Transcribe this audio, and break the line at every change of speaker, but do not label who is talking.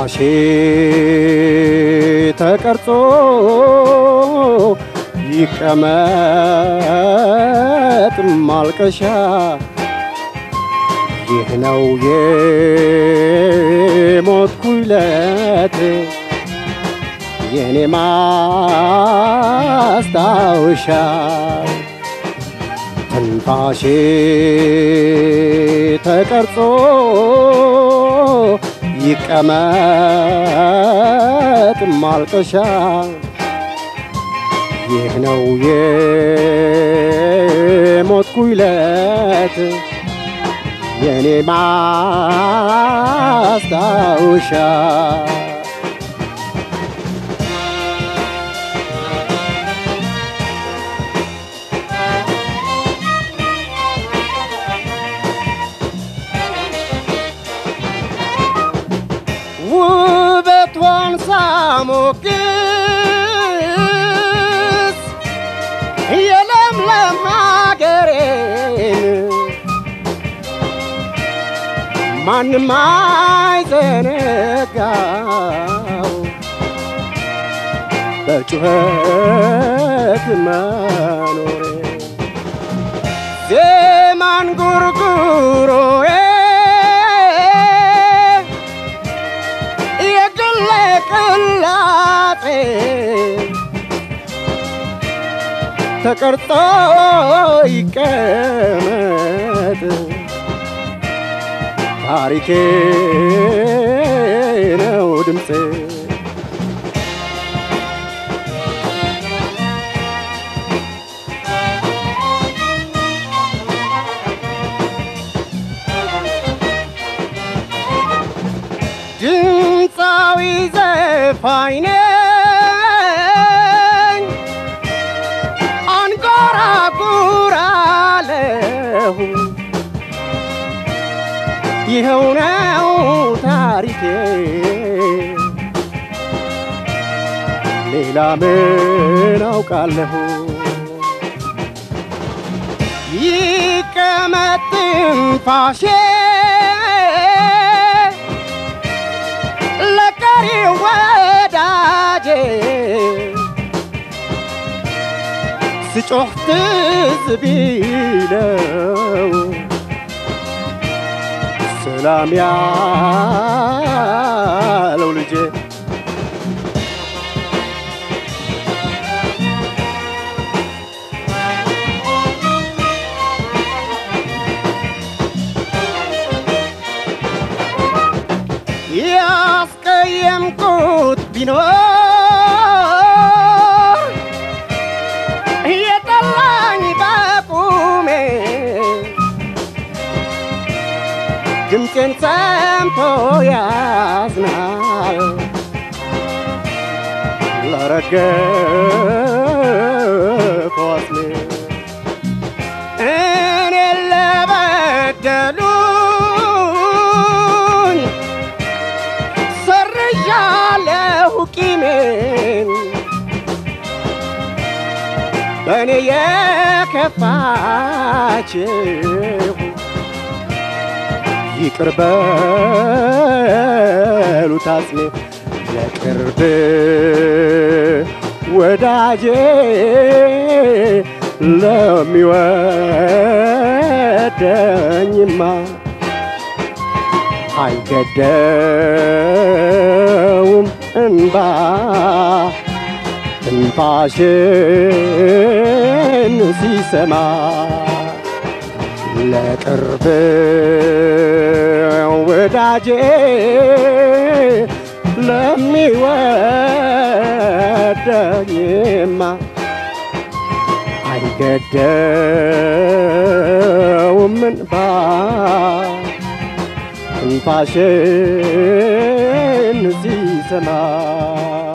ትንፋሼ ተቀርጾ ይቀመጥ ማልቀሻ ይህ ነው የሞትኩለት የኔ ማስታወሻ ትንፋሼ ተቀርጾ ይቀመጥ ማልቀሻ ይህ ነው የሞትኩለት የኔ ማስታወሻ ውበቷን ሳሞግስ የለምለም ሀገሬን ማንም አይዘነጋው በጩኸት መኖሬ ዜማን ጉርጉሮዬ የግሌ ቅላጤ ተቀርጾ ይቀመጥ ታሪኬ ነው ድምፄ ድምፃዊ ዘፋኝ ነኝ አንጎራጉራለሁ ይኸው ነው ታሪኬ ሌላ ምን አውቃለሁ ይቀመጥ ትንፋሼ ለቀሪ ወዳጄ ስጮህ ትዝ ቢለው ሰላም ያለው ልጄ ያስቀየምኩት ቢኖር የጠላኝ በቁሜ ድምፄን ሰምቶ ያዝናል ለረገፈው አስሜ እኔን ለበደሉኝ ሰርዣለሁ ቂሜን በእኔ የከፋችሁ ይቅር በሉት አጽሜ ለቅርብ ወዳጄ ለሚወደኝማ አይገደውም እንባ ትንፋሽን ሲሰማ ለቅርብ ወዳጄ ለሚወደኝማ አይገደውም እንባ ትንፋሽን ሲሰማ